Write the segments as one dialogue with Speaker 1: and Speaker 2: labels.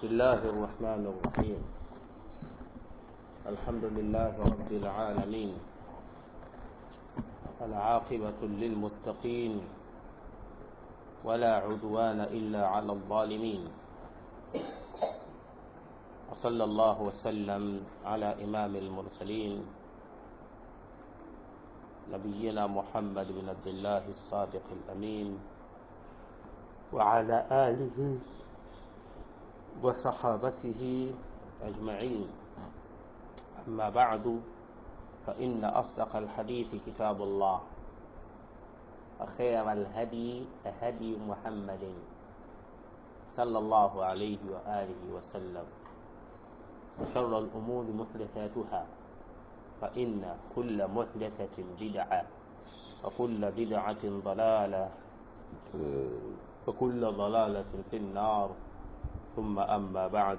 Speaker 1: بسم الله الرحمن الرحيم الحمد لله رب العالمين العاقبة للمتقين ولا عدوان إلا على الظالمين وصلى الله وسلم على إمام المرسلين نبينا محمد بن عبد الله الصادق الأمين وعلى آله وصحابته أجمعين أما بعد فإن أصدق الحديث كتاب الله وخير الهدي هدي محمد صلى الله عليه وآله وسلم وشر الأمور محدثاتها فإن كل محدثة بدعة وكل بدعة ضلالة وكل ضلالة في النار ثم أما بعد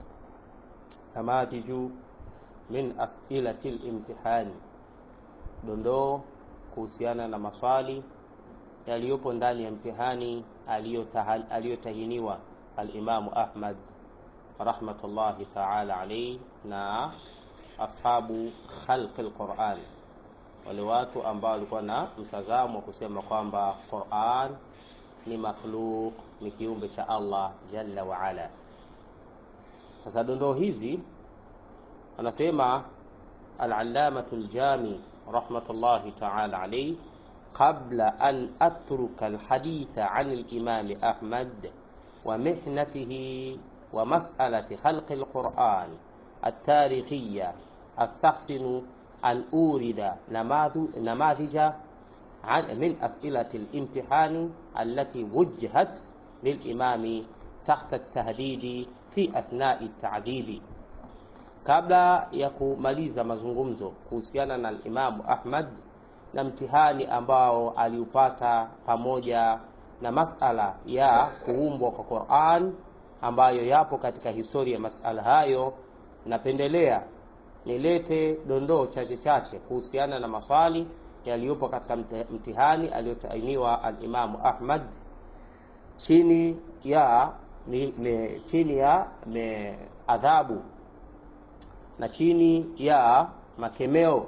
Speaker 1: نماذج من أسئلة الامتحان dondoo kuhusiana na maswali yaliyopo ndani ya mtihani aliyotahiniwa alimamu ahmad rahmatullahi taala alaihi na ashabu khalqi lquran wale watu ambao walikuwa na mtazamo wa kusema kwamba quran ni makhluq ni kiumbe cha allah jalla waala sasa dondoo hizi anasema alalamatu ljami rahmatullahi taala alaihi قبل أن أترك الحديث عن الإمام أحمد ومحنته ومسألة خلق القرآن التاريخية أستحسن أن أورد نماذج من أسئلة الامتحان التي وجهت للإمام تحت التهديد في أثناء التعذيب kabla ya kumaliza mazungumzo kuhusiana na Imamu Ahmad na mtihani ambao aliupata pamoja na masala ya kuumbwa kwa Qur'an ambayo yapo katika historia ya masala hayo, napendelea nilete dondoo chache chache kuhusiana na maswali yaliyopo katika mtihani aliyotainiwa al-Imamu Ahmad chini ya me, me, chini ya me, adhabu na chini ya makemeo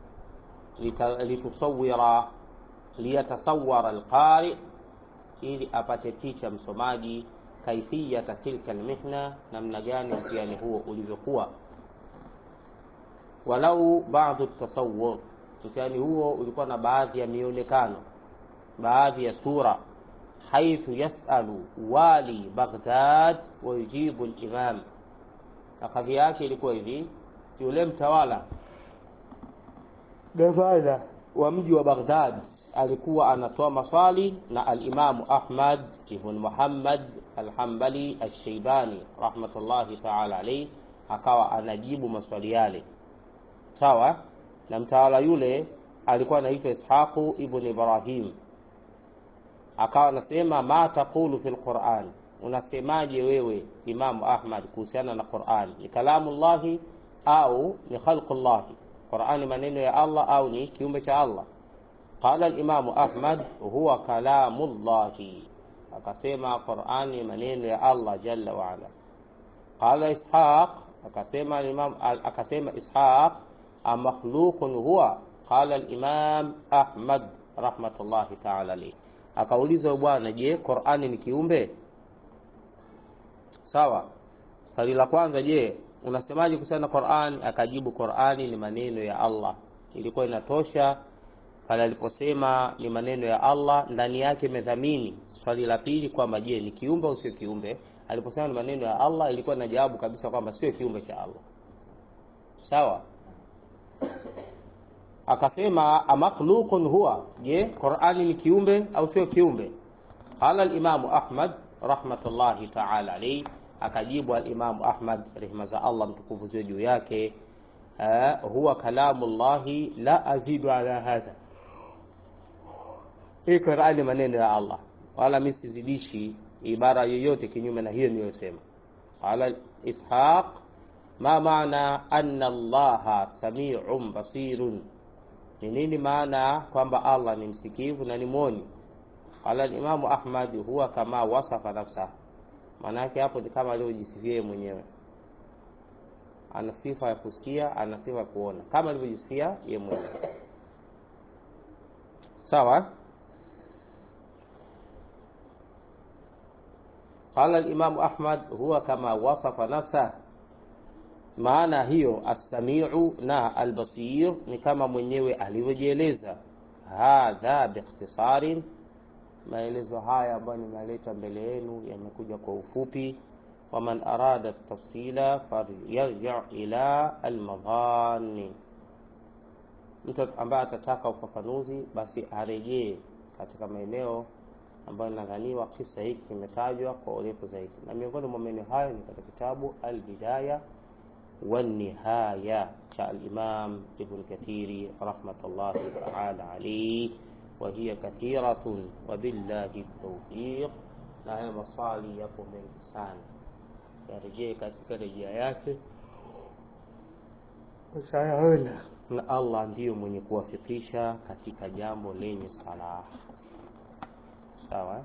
Speaker 1: litusawira liyatasawara alqari, ili apate picha msomaji kaifiyata tilka almihna, namna gani mtihani huo ulivyokuwa. Walau ba'du tasawur, mtihani huo ulikuwa na baadhi ya mionekano, baadhi ya sura haithu yasalu wali Baghdad wa yujibu al-imam, na kadhi yake ilikuwa hivi: yule mtawala gavana wa mji wa Baghdad alikuwa anatoa maswali na al-Imamu Ahmad ibn Muhammad al-Hanbali al-Shaybani rahmatullahi ta'ala alayhi, akawa anajibu maswali yale sawa. Na mtawala yule alikuwa anaitwa Ishaqu ibn Ibrahim, akawa anasema ma taqulu fil Qur'an, unasemaje wewe Imamu Ahmad kuhusiana na Qur'an, ni kalamullahi au ni khalqullahi Qur'ani maneno ya Allah au ni kiumbe cha Allah? Qala al-Imam Ahmad huwa kalamullahi, akasema Qur'ani maneno ya Allah jalla wa ala. Qala Ishaq, akasema Imam akasema Ishaq amakhluqun huwa? Qala al-Imam Ahmad rahmatullahi ta'ala alayhi, akauliza bwana, je, Qur'ani ni kiumbe? Sawa. Swali la kwanza, je unasemaje kuhusiana na Qur'an? Akajibu, Qur'ani ni maneno ya Allah. Ilikuwa inatosha pale aliposema ni maneno ya Allah, ndani yake imedhamini swali la pili kwamba je, ni kiumbe au sio kiumbe. Aliposema ni maneno ya Allah, ilikuwa inajawabu kabisa kwamba sio kiumbe cha Allah. Sawa. Akasema amakhluqun huwa, je, Qur'ani ni kiumbe au sio kiumbe? Qala al-Imamu Ahmad rahmatullahi ta'ala alayhi Akajibu alimamu Ahmad rehma za Allah mtukufu ziwe juu yake, uh, huwa kalamu llahi la azidu ala hadha, hii Qur'ani maneno ya Allah, wala mimi sizidishi ibara yoyote kinyume na hiyo niliyosema. Qala Ishaq ma maana anna Allaha samiun basirun, ni nini maana kwamba Allah ni msikivu na ni mwoni? Qala Imamu Ahmad huwa kama wasafa nafsahu maana yake hapo ni kama alivyojisifia yeye mwenyewe ana sifa ya kusikia ana sifa ya kuona kama alivyojisifia yeye mwenyewe sawa قال الإمام أحمد هو كما وصف نفسه maana hiyo assamiu na albasir ni kama mwenyewe alivyojieleza hadha biikhtisarin maelezo haya ambayo nimeleta mbele yenu yamekuja kwa ufupi waman arada tafsila falyarji ila almadhani mtu ambaye atataka ufafanuzi basi arejee katika maeneo ambayo nadhaniwa kisa hiki kimetajwa kwa urefu zaidi na miongoni mwa maeneo hayo ni katika kitabu albidaya والنهاية شاء الإمام ابن كثير رحمة الله تعالى عليه وهي كثيرة وبالله التوفيق na haya maswali yapo mengi sana yarejee katika rejea yake utayaona na allah ndiyo mwenye kuwafikisha katika jambo lenye salaha sawa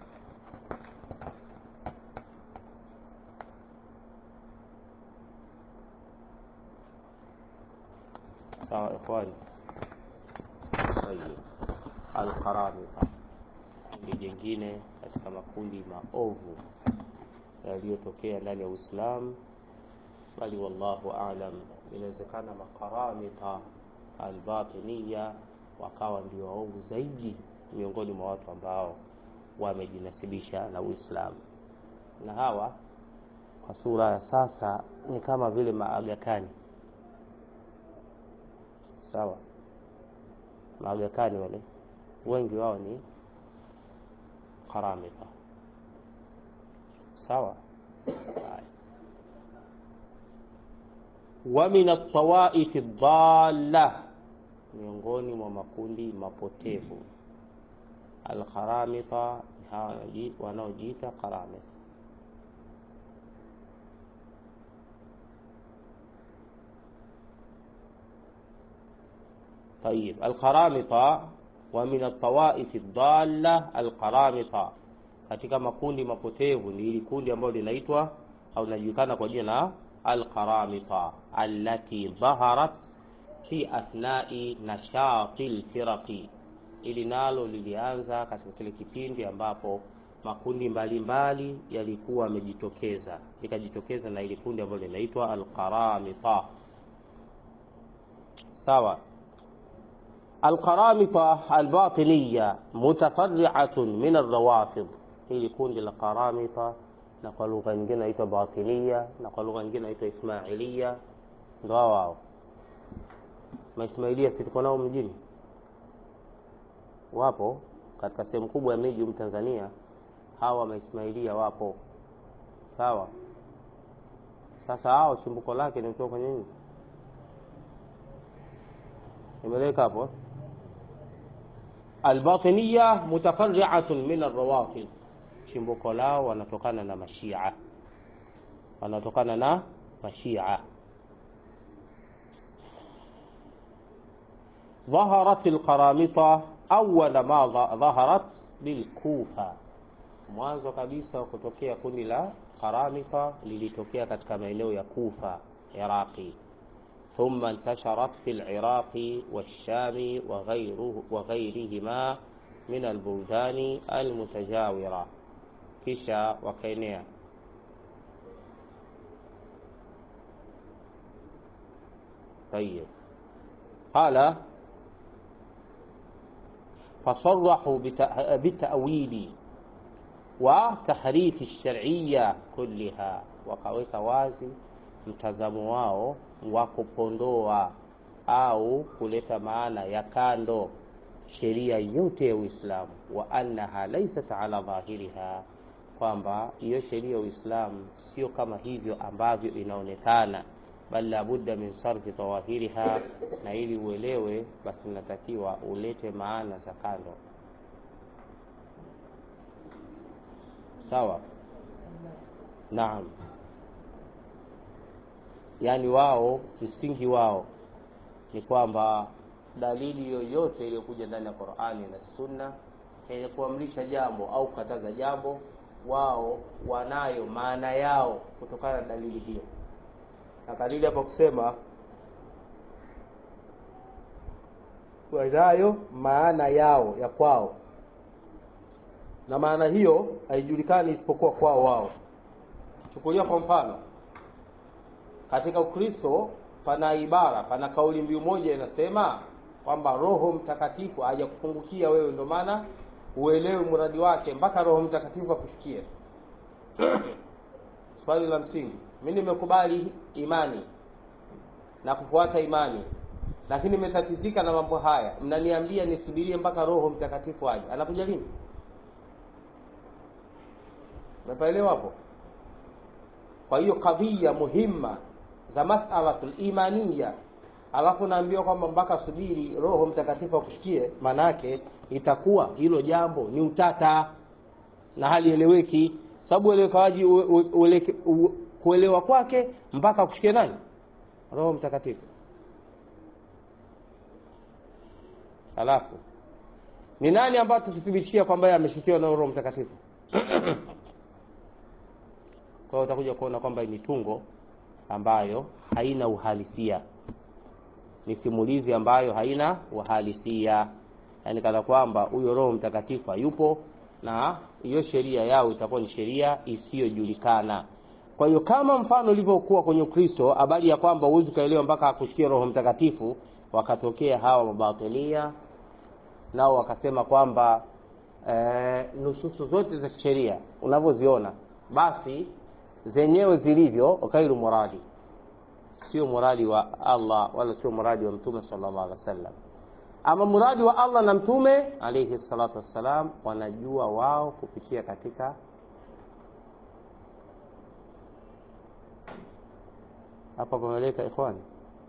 Speaker 1: sawa ikhwani tayib alqaramita kundi jingine katika makundi maovu yaliyotokea ndani ya uislamu bali wallahu alam inawezekana makaramita albatiniya wakawa ndio waovu zaidi miongoni mwa watu ambao wamejinasibisha na uislamu na hawa kwa sura ya sasa ni kama vile maagakani sawa maagakani wale wengi wao ni karamita sawa wa min altawaifi dhalla miongoni mwa makundi mapotevu alkaramita wanaojiita karamita طيب القرامطة ومن الطوائف الضالة القرامطة katika makundi mapotevu ni hili kundi ambalo linaitwa au linajulikana kwa jina la alqaramita allati dhaharat fi athnai nashati lfiraqi ili nalo lilianza katika kile kipindi ambapo makundi mbalimbali yalikuwa yamejitokeza likajitokeza na ili kundi ambalo linaitwa alqaramita sawa القرامطة الباطنية متفرعة من الروافض hili kundi la qaramita na kwa lugha nyingine naitwa batinia na kwa lugha nyingine naitwa ismailia ndo hao hao maismailia si tuko nao mjini wapo katika sehemu kubwa ya miji humu tanzania hawa maismailia wapo sawa sasa hao chimbuko lake ni kutoka kwenye nini imeleka hapo albatiniya mutafariatun min arrawafid chimbuko lao wanatokana na mashia wanatokana na mashia ظهرت القرامطة أول ما ظهرت بالكوفة mwanzo kabisa wa kutokea kundi la qaramita lilitokea katika maeneo ya kufa iraqi ثم انتشرت في العراق والشام وغيره وغيرهما من البلدان المتجاورة kisha wakaenea طيب قال فصرحوا بالتأويل وتحريف الشرعية كلها wakaweka wazi mtazamo wao wa kupondoa au kuleta maana ya kando sheria yote ya Uislamu, wa annaha laysat ala dhahiriha, kwamba hiyo sheria ya Uislamu sio kama hivyo ambavyo inaonekana, bal labudda min sarfi dhawahiriha, na ili uelewe, basi inatakiwa ulete maana za kando. Sawa, naam. Yaani wao msingi wao ni kwamba dalili yoyote iliyokuja ndani ya Qur'ani na Sunna yenye kuamrisha jambo au kukataza jambo, wao wanayo maana yao kutokana na dalili hiyo na dalili hapa kusema wanayo maana yao ya kwao na maana hiyo haijulikani isipokuwa kwao wao chukulia kwa mfano katika ukristo pana ibara pana kauli mbiu moja inasema kwamba roho mtakatifu haja kufungukia wewe ndio maana uelewe mradi wake mpaka roho mtakatifu akufikie swali la msingi mi nimekubali imani na kufuata imani lakini nimetatizika na mambo haya mnaniambia nisubirie mpaka roho mtakatifu aje anakuja lini umepaelewa hapo kwa hiyo kadhia muhimma za masalatul imaniya alafu naambiwa kwamba mpaka subiri roho mtakatifu akushikie maanaake itakuwa hilo jambo ni utata na hali eleweki sababu uelewekaji kuelewa kwake mpaka akushikie nani roho mtakatifu alafu ni nani ambayo tukithibitishia kwamba yeye ameshikiwa na roho mtakatifu kwa hiyo utakuja kuona kwamba ni tungo ambayo haina uhalisia ni simulizi ambayo haina uhalisia yaani kana kwamba huyo roho mtakatifu hayupo na hiyo sheria yao itakuwa ni sheria isiyojulikana kwa hiyo kama mfano ulivyokuwa kwenye ukristo habari ya kwamba huwezi ukaelewa mpaka akushikia roho mtakatifu wakatokea hawa mabatilia nao wakasema kwamba e, nususu zote za kisheria unavyoziona basi zenyewe zilivyo ghairu muradi sio muradi wa allah wala sio muradi wa mtume sallallahu alaihi wasallam ama muradi wa allah na mtume alaihi salatu wassalam wanajua wao kupitia katika hapa pameleka ikhwani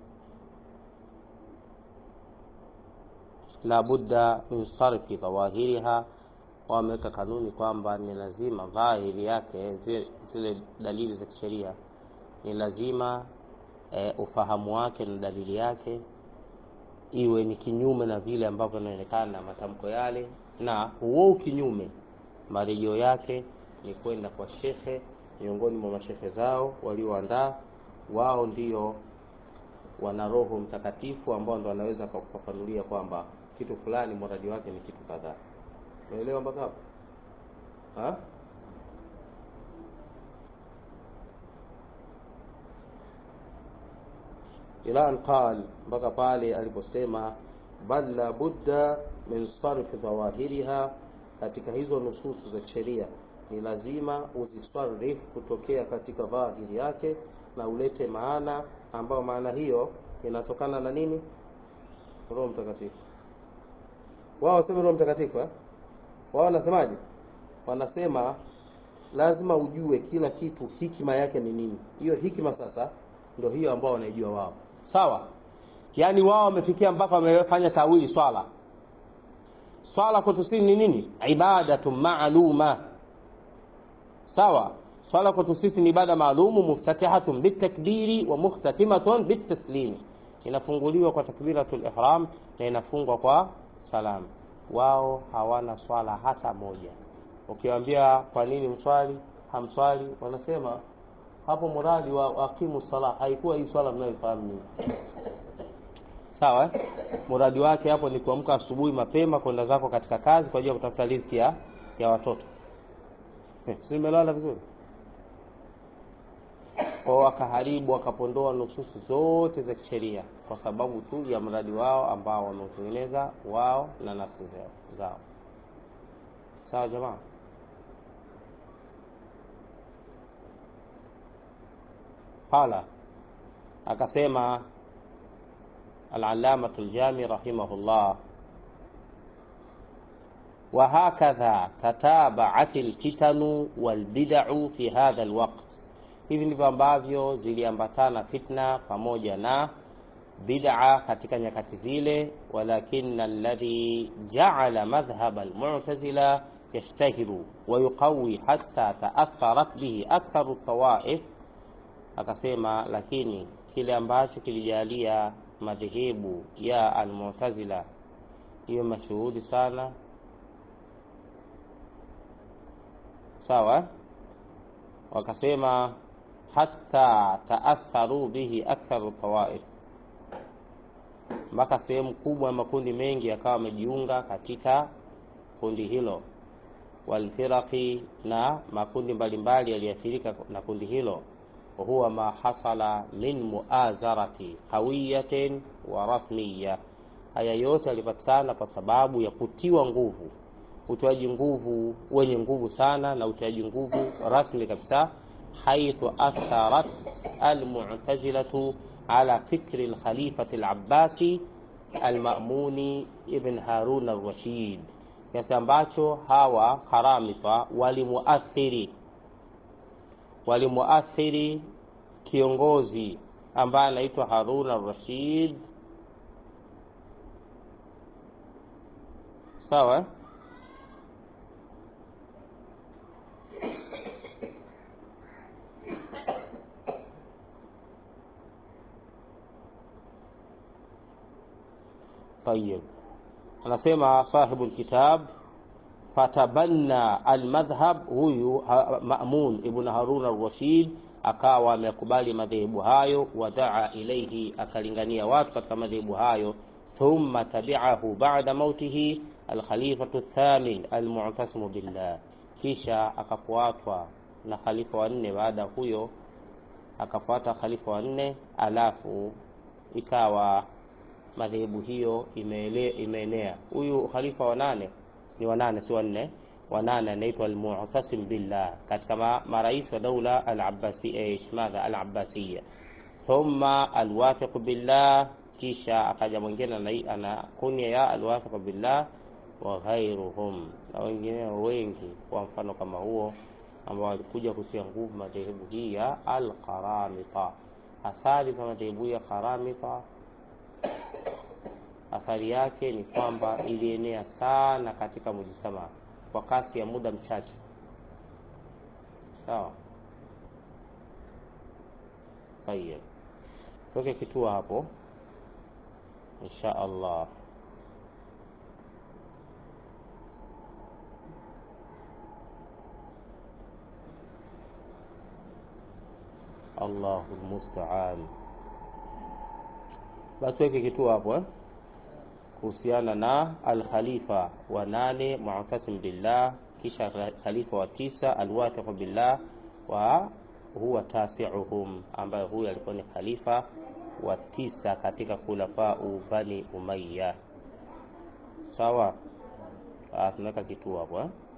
Speaker 1: la budda min sarfi dhawahiriha wameweka kanuni kwamba ni lazima dhahiri yake zile dalili za kisheria ni lazima e, ufahamu wake na dalili yake iwe ni kinyume na vile ambavyo inaonekana na matamko yale na huo kinyume marejeo yake ni kwenda kwa shekhe miongoni mwa mashekhe zao walioandaa wao ndio wana roho mtakatifu ambao ndo wanaweza kufafanulia kwamba kitu fulani mradi wake ni kitu kadhaa unaelewa mpaka hapo ila an qal mpaka pale aliposema bal la budda min sarfi dhawahiriha katika hizo nususu za sheria ni lazima uzisarif kutokea katika dhahiri yake na ulete maana ambayo maana hiyo inatokana na nini roho mtakatifu wao waseme roho mtakatifu eh? wao wanasemaje wanasema lazima ujue kila kitu hikima yake ni nini hiyo hikima sasa ndio hiyo ambao wanaijua wao sawa yaani wao wamefikia mpaka wamefanya tawili swala swala kwetu sisi ni nini ibadatu maaluma sawa swala kwetu sisi ni ibada maalumu muftatihatun bitakbiri wa mukhtatimatun bitaslimi inafunguliwa kwa takbiratul ihram na inafungwa kwa salam wao hawana swala hata moja ukiwaambia kwa nini mswali hamswali wanasema hapo muradi wa aqimu sala haikuwa hii swala mnayoifahamu nyinyi sawa eh? muradi wake hapo ni kuamka asubuhi mapema kwenda zako katika kazi kwa ajili ya kutafuta riziki ya, ya watoto eh, si nimelala vizuri kwao wakaharibu wakapondoa nususu zote za kisheria kwa sababu tu ya mradi wao ambao wameutengeneza wao na nafsi zao sawa jamaa qala akasema العلامة الجامي رحمه الله وهكذا تتابعت الفتن والبدع في هذا الوقت hivi ndivyo ambavyo ziliambatana fitna pamoja na bid'a katika nyakati zile walakina alladhi ja'ala madhhab almu'tazila yashtahiru wa yuqawi hatta ta'atharat bihi aktharu tawaif akasema lakini kile ambacho kilijalia madhehebu ya almu'tazila hiyo mashuhudi sana sawa wakasema hata taatharu bihi aktharu tawaif mpaka sehemu kubwa ya makundi mengi yakawa wamejiunga katika kundi hilo walfiraqi na makundi mbalimbali yaliathirika na kundi hilo huwa ma hasala min muazarati hawiyatin wa rasmiya haya yote yalipatikana kwa sababu ya kutiwa nguvu utoaji nguvu wenye nguvu sana na utoaji nguvu rasmi kabisa haithu atharat almu'tazilatu ala fikri alkhalifati alabbasi almamuni ibn harun alrashid kiasi ambacho hawa haramita walimuathiri walimuathiri kiongozi ambaye anaitwa harun alrashid sawa طيب anasema sahibu lkitab fatabanna almadhhab huyu mamun ibn harun alrashid akawa amekubali madhehebu hayo wadaa ilaihi akalingania watu katika madhehebu hayo thumma tabiahu bada mautihi alkhalifatu thamin almu'tasimu billah kisha akafuatwa na khalifa wa nne baada huyo akafuata khalifa wa nne alafu ikawa madhehebu hiyo imeenea huyu khalifa wa nane ni wanane si wanne wanane anaitwa almu'tasim billah katika ma, marais wa daula al-abbasi madha al-abbasiya thumma alwathiq billah kisha akaja mwingine ana kunya ya alwathiq billah wa ghairuhum na wengine wengi kwa mfano kama huo ambao walikuja kutia nguvu madhehebu hii ya al-qaramita athari za madhehebu ya qaramita athari yake ni kwamba ilienea sana katika mujtama kwa kasi ya muda mchache sawa tayeb tuweke kituo hapo insha allah allahu lmustaan basi tuweke kituo hapo eh? kuhusiana na alkhalifa wa nane mu'tasim billah kisha khalifa wa tisa alwathiq billah wa huwa tasiuhum ambaye huyu alikuwa ni khalifa wa tisa katika khulafau bani umayya sawa tunaweka kituo hapo eh?